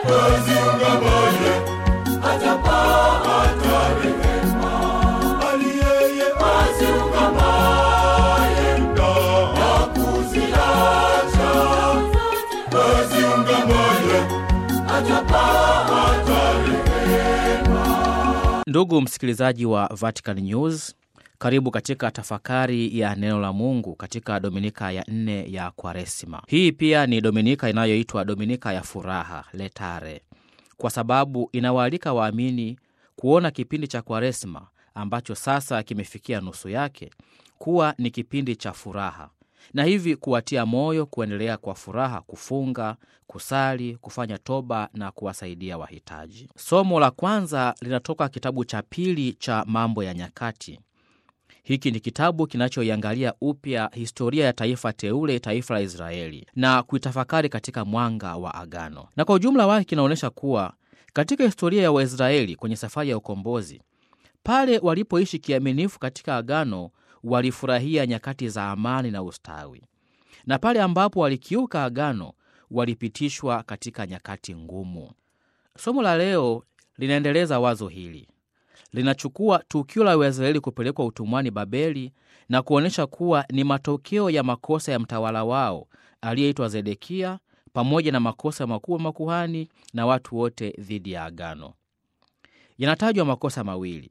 aziungamaye atapata rehema, bali yeye aziungamaye na kuziacha aziungamaye atapata rehema. Ndugu msikilizaji wa Vatican News, karibu katika tafakari ya neno la Mungu katika dominika ya nne ya Kwaresima. Hii pia ni dominika inayoitwa dominika ya furaha letare, kwa sababu inawaalika waamini kuona kipindi cha Kwaresima ambacho sasa kimefikia nusu yake kuwa ni kipindi cha furaha, na hivi kuwatia moyo kuendelea kwa furaha kufunga, kusali, kufanya toba na kuwasaidia wahitaji. Somo la kwanza linatoka kitabu cha pili cha Mambo ya Nyakati. Hiki ni kitabu kinachoiangalia upya historia ya taifa teule, taifa la Israeli, na kuitafakari katika mwanga wa Agano, na kwa ujumla wake kinaonyesha kuwa katika historia ya Waisraeli kwenye safari ya ukombozi, pale walipoishi kiaminifu katika Agano, walifurahia nyakati za amani na ustawi, na pale ambapo walikiuka Agano, walipitishwa katika nyakati ngumu. Somo la leo linaendeleza wazo hili linachukua tukio la Waisraeli kupelekwa utumwani Babeli na kuonyesha kuwa ni matokeo ya makosa ya mtawala wao aliyeitwa Zedekia pamoja na makosa makuu ya makuhani na watu wote dhidi ya agano. Yanatajwa makosa mawili.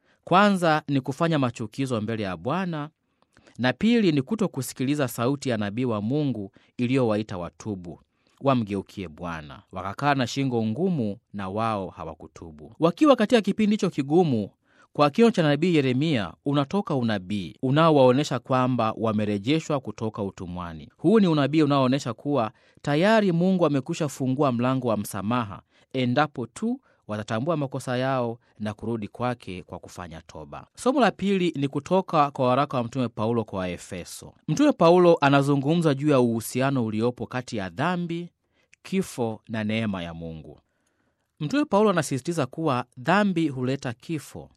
Kwanza ni kufanya machukizo mbele ya Bwana na pili ni kuto kusikiliza sauti ya nabii wa Mungu iliyowaita watubu wamgeukie Bwana. Wakakaa na shingo ngumu, na wao hawakutubu. Wakiwa katika kipindi hicho kigumu, kwa kinywa cha nabii Yeremia unatoka unabii unaowaonyesha kwamba wamerejeshwa kutoka utumwani. Huu ni unabii unaoonyesha kuwa tayari Mungu amekwisha fungua mlango wa msamaha endapo tu watatambua makosa yao na kurudi kwake kwa kufanya toba. Somo la pili ni kutoka kwa waraka wa Mtume Paulo kwa Waefeso. Mtume Paulo anazungumza juu ya uhusiano uliopo kati ya dhambi, kifo na neema ya Mungu. Mtume Paulo anasisitiza kuwa dhambi huleta kifo,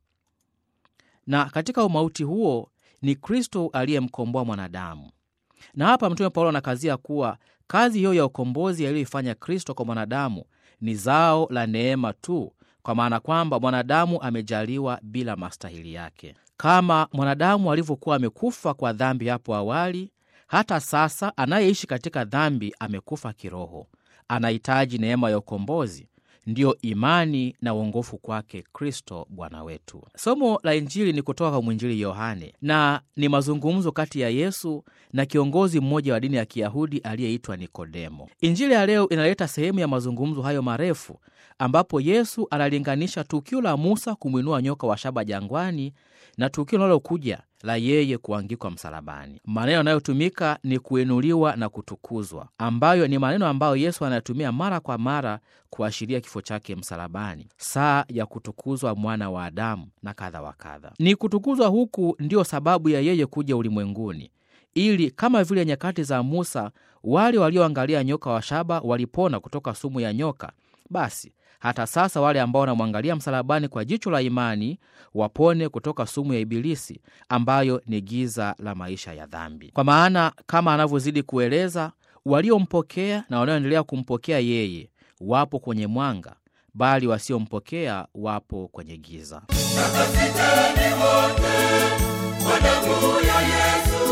na katika umauti huo ni Kristo aliyemkomboa mwanadamu. Na hapa Mtume Paulo anakazia kuwa kazi hiyo ya ukombozi aliyoifanya Kristo kwa mwanadamu ni zao la neema tu, kwa maana kwamba mwanadamu amejaliwa bila mastahili yake. Kama mwanadamu alivyokuwa amekufa kwa dhambi hapo awali, hata sasa anayeishi katika dhambi amekufa kiroho, anahitaji neema ya ukombozi, ndiyo imani na uongofu kwake Kristo Bwana wetu. Somo la Injili ni kutoka kwa mwinjili Yohane na ni mazungumzo kati ya Yesu na kiongozi mmoja wa dini ya Kiyahudi aliyeitwa Nikodemo. Injili ya leo inaleta sehemu ya mazungumzo hayo marefu, ambapo Yesu analinganisha tukio la Musa kumwinua nyoka wa shaba jangwani na tukio linalokuja la yeye kuangikwa msalabani. Maneno yanayotumika ni kuinuliwa na kutukuzwa, ambayo ni maneno ambayo Yesu anayatumia mara kwa mara kuashiria kifo chake msalabani, saa ya kutukuzwa mwana wa Adamu na kadha wa kadha. Ni kutukuzwa huku ndiyo sababu ya yeye kuja ulimwenguni, ili kama vile nyakati za Musa wale walioangalia nyoka wa shaba walipona kutoka sumu ya nyoka, basi hata sasa wale ambao wanamwangalia msalabani kwa jicho la imani wapone kutoka sumu ya Ibilisi ambayo ni giza la maisha ya dhambi. Kwa maana kama anavyozidi kueleza, waliompokea na wanaoendelea kumpokea yeye wapo kwenye mwanga, bali wasiompokea wapo kwenye giza. Takasiteni wote kwa damu ya Yesu,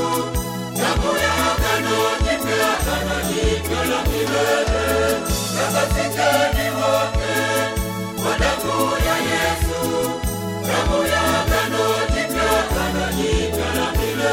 damu ya agano jipya, agano jipya la milele. Takasiteni wote kwa damu ya Yesu, damu ya agano jipya, agano jipya la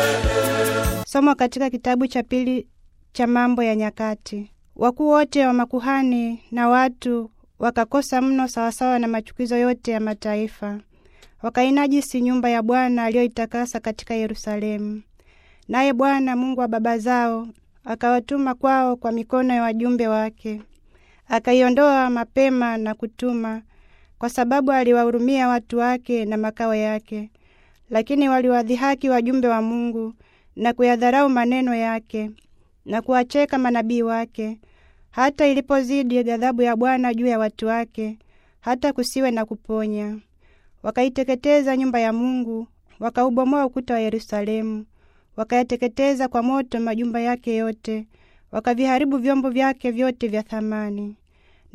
milele. Somo katika kitabu cha pili cha Mambo ya Nyakati. Wakuu wote wa makuhani na watu wakakosa mno sawasawa na machukizo yote ya mataifa, wakainajisi nyumba ya Bwana aliyoitakasa katika Yerusalemu. Naye Bwana Mungu wa baba zao akawatuma kwao kwa mikono ya wajumbe wake, akaiondoa mapema na kutuma, kwa sababu aliwahurumia watu wake na makao yake. Lakini waliwadhihaki wajumbe wa Mungu na kuyadharau maneno yake na kuwacheka manabii wake, hata ilipozidi ghadhabu ya Bwana juu ya watu wake, hata kusiwe na kuponya. Wakaiteketeza nyumba ya Mungu, wakaubomoa ukuta wa Yerusalemu, wakayateketeza kwa moto majumba yake yote, wakaviharibu vyombo vyake vyote vya thamani.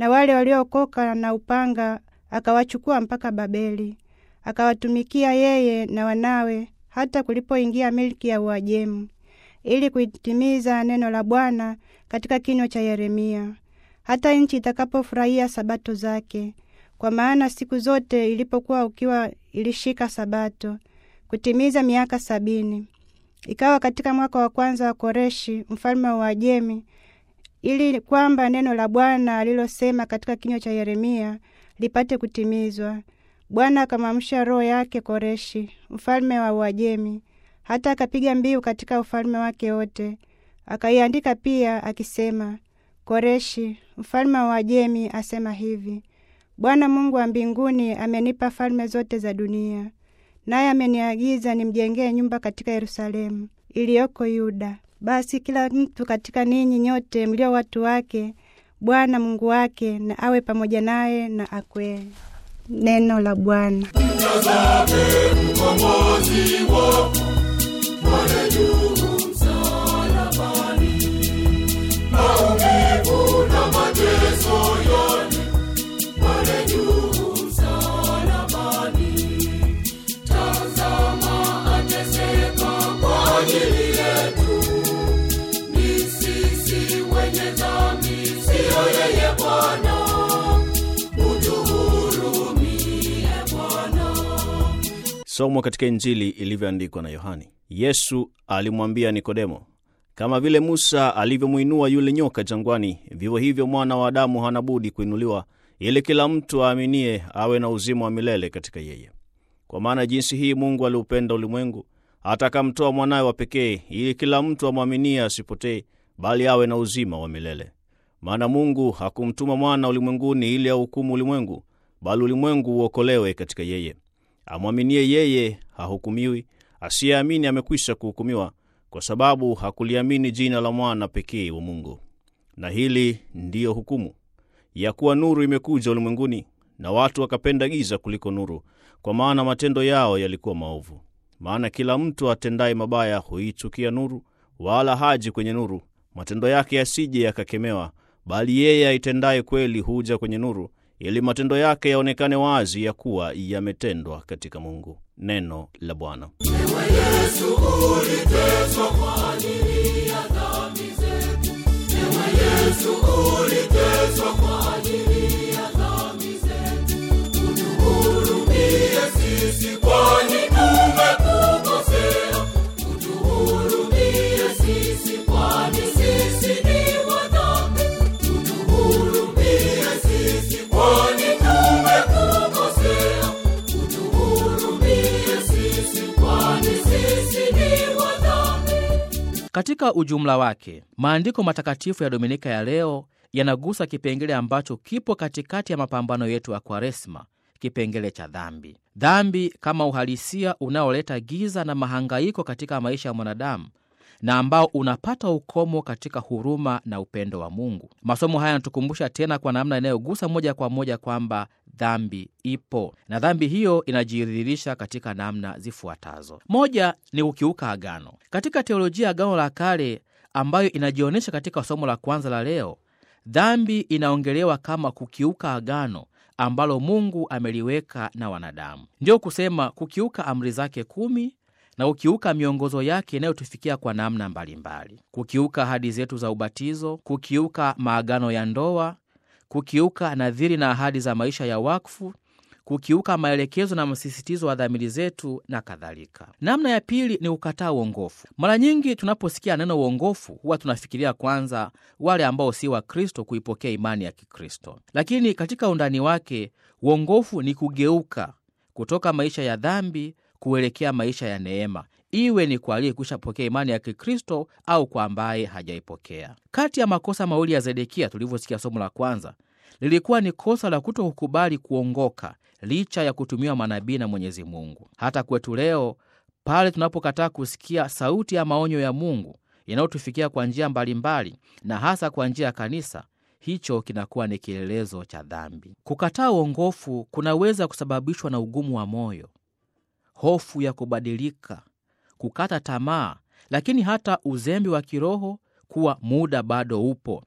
na wale waliookoka na upanga akawachukua mpaka Babeli, akawatumikia yeye na wanawe hata kulipoingia milki ya Uajemi, ili kuitimiza neno la Bwana katika kinywa cha Yeremia, hata nchi itakapofurahia sabato zake. Kwa maana siku zote ilipokuwa ukiwa ilishika sabato kutimiza miaka sabini. Ikawa katika mwaka wa kwanza wa Koreshi mfalme wa Uajemi, ili kwamba neno la Bwana alilosema katika kinywa cha Yeremia lipate kutimizwa. Bwana akamwamsha roho yake Koreshi mfalme wa Uajemi, hata akapiga mbiu katika ufalme wake wote. Akaiandika pia akisema, Koreshi mfalme wa Uajemi asema hivi, Bwana Mungu wa mbinguni amenipa falme zote za dunia, naye ameniagiza nimjengee nyumba katika Yerusalemu iliyoko Yuda. Basi kila mtu katika ninyi nyote mlio watu wake, Bwana Mungu wake na awe pamoja naye na akwee. Neno la Bwana. Mtazame mkombozi wako pale juu msalabani, maumivu na mateso yote pale juu msalabani. Tazama ateseka kwa ajili yetu, ni sisi wenye dhambi, siyo yeye Bwana. Utuhurumie Bwana. Somo katika Injili ilivyoandikwa na Yohani. Yesu alimwambia Nikodemo, kama vile Musa alivyomwinua yule nyoka jangwani, vivyo hivyo mwana wa Adamu hana budi kuinuliwa, ili kila mtu aaminie awe na uzima wa milele katika yeye. Kwa maana jinsi hii Mungu aliupenda ulimwengu hata akamtoa mwanawe wa pekee, ili kila mtu amwaminie asipotee, bali awe na uzima wa milele. Maana Mungu hakumtuma mwana ulimwenguni ili ahukumu ulimwengu, bali ulimwengu uokolewe katika yeye. Amwaminie yeye hahukumiwi, asiyeamini amekwisha kuhukumiwa, kwa sababu hakuliamini jina la mwana pekee wa Mungu. Na hili ndiyo hukumu ya kuwa nuru imekuja ulimwenguni, na watu wakapenda giza kuliko nuru, kwa maana matendo yao yalikuwa maovu. Maana kila mtu atendaye mabaya huichukia nuru, wala haji kwenye nuru, matendo yake yasije yakakemewa. Bali yeye aitendaye kweli huja kwenye nuru, ili matendo yake yaonekane wazi ya kuwa yametendwa katika Mungu. Neno la Bwana. Ewe Yesu uliteswa kwa ajili ya dhambi zetu. Ewe Yesu uliteswa kwa ajili ya dhambi zetu. Utuhurumie sisi kwani tumekukosea. Utuhurumie sisi kwani sisi ni wadhambi. Utuhurumie sisi kwani tumekukosea. Utuhurumie sisi kwani sisi ni wadhambi. Katika ujumla wake, maandiko matakatifu ya Dominika ya leo yanagusa kipengele ambacho kipo katikati ya mapambano yetu ya Kwaresma, kipengele cha dhambi. Dhambi kama uhalisia unaoleta giza na mahangaiko katika maisha ya mwanadamu na ambao unapata ukomo katika huruma na upendo wa Mungu. Masomo haya yanatukumbusha tena kwa namna inayogusa moja kwa moja kwamba dhambi ipo na dhambi hiyo inajidhihirisha katika namna zifuatazo. Moja ni kukiuka agano. Katika teolojia ya Agano la Kale ambayo inajionyesha katika somo la kwanza la leo, dhambi inaongelewa kama kukiuka agano ambalo Mungu ameliweka na wanadamu, ndiyo kusema kukiuka amri zake kumi na kukiuka miongozo yake inayotufikia kwa namna mbalimbali, kukiuka ahadi zetu za ubatizo, kukiuka maagano ya ndoa, kukiuka nadhiri na ahadi za maisha ya wakfu, kukiuka maelekezo na msisitizo wa dhamiri zetu na kadhalika. Namna ya pili ni kukataa uongofu. Mara nyingi tunaposikia neno uongofu, huwa tunafikiria kwanza wale ambao si wa Kristo kuipokea imani ya Kikristo, lakini katika undani wake uongofu ni kugeuka kutoka maisha ya dhambi kuelekea maisha ya neema, iwe ni kwa aliyekwisha pokea imani ya Kikristo au kwa ambaye hajaipokea. Kati ya makosa mawili ya Zedekia tulivyosikia somo la kwanza, lilikuwa ni kosa la kuto kukubali kuongoka licha ya kutumiwa manabii na Mwenyezi Mungu. Hata kwetu leo, pale tunapokataa kusikia sauti ya maonyo ya Mungu yanayotufikia kwa njia mbalimbali na hasa kwa njia ya kanisa, hicho kinakuwa ni kielelezo cha dhambi. Kukataa uongofu kunaweza kusababishwa na ugumu wa moyo, hofu ya kubadilika, kukata tamaa, lakini hata uzembe wa kiroho kuwa muda bado upo.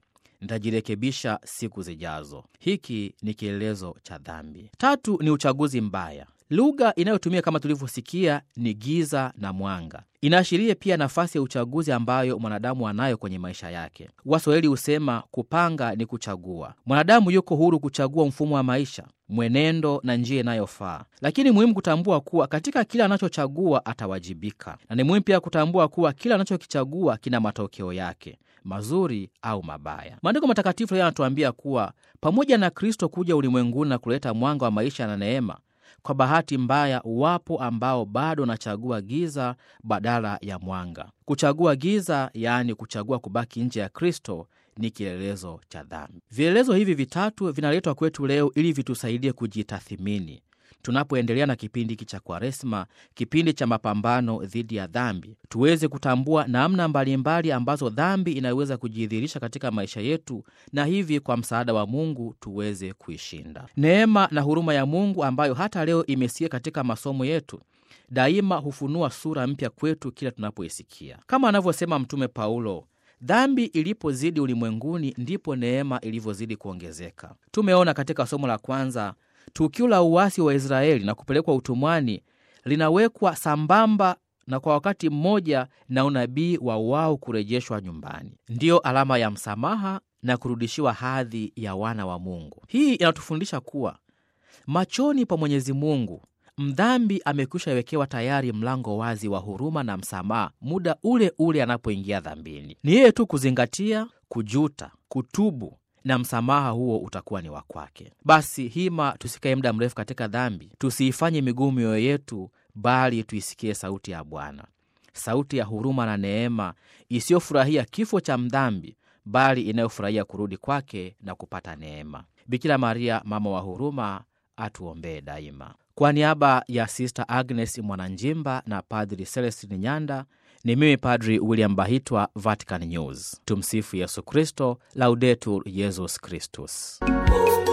nitajirekebisha siku zijazo. Hiki ni kielelezo cha dhambi. Tatu ni uchaguzi mbaya. Lugha inayotumia kama tulivyosikia ni giza na mwanga. Inaashiria pia nafasi ya uchaguzi ambayo mwanadamu anayo kwenye maisha yake. Waswahili husema kupanga ni kuchagua. Mwanadamu yuko huru kuchagua mfumo wa maisha, mwenendo na njia inayofaa, lakini muhimu kutambua kuwa katika kile anachochagua atawajibika, na ni muhimu pia kutambua kuwa kile anachokichagua kina matokeo yake mazuri au mabaya. Maandiko matakatifu leo yanatuambia kuwa pamoja na Kristo kuja ulimwenguni na kuleta mwanga wa maisha na neema kwa bahati mbaya, wapo ambao bado wanachagua giza badala ya mwanga. Kuchagua giza, yaani kuchagua kubaki nje ya Kristo, ni kielelezo cha dhambi. Vielelezo hivi vitatu vinaletwa kwetu leo ili vitusaidie kujitathimini tunapoendelea na kipindi hiki cha Kwaresma, kipindi cha mapambano dhidi ya dhambi, tuweze kutambua namna mbalimbali ambazo dhambi inaweza kujidhihirisha katika maisha yetu, na hivi kwa msaada wa Mungu tuweze kuishinda. Neema na huruma ya Mungu ambayo hata leo imesikia katika masomo yetu daima hufunua sura mpya kwetu kila tunapoisikia, kama anavyosema Mtume Paulo, dhambi ilipozidi ulimwenguni ndipo neema ilivyozidi kuongezeka. Tumeona katika somo la kwanza tukio la uasi wa Israeli na kupelekwa utumwani linawekwa sambamba na kwa wakati mmoja na unabii wa wao kurejeshwa nyumbani, ndiyo alama ya msamaha na kurudishiwa hadhi ya wana wa Mungu. Hii inatufundisha kuwa machoni pa Mwenyezi Mungu mdhambi amekwisha wekewa tayari mlango wazi wa huruma na msamaha muda ule ule anapoingia dhambini. Ni yeye tu kuzingatia, kujuta, kutubu na msamaha huo utakuwa ni wa kwake. Basi hima, tusikae muda mrefu katika dhambi, tusiifanye migumu mioyo yetu, bali tuisikie sauti ya Bwana, sauti ya huruma na neema, isiyofurahia kifo cha mdhambi, bali inayofurahia kurudi kwake na kupata neema. Bikira Maria, mama wa huruma, atuombee daima. Kwa niaba ya Sista Agnes Mwananjimba na Padri Celestin Nyanda, ni mimi Padri William Bahitwa, Vatican News. Tumsifu Yesu Kristo, Laudetur Yesus Kristus. Mungu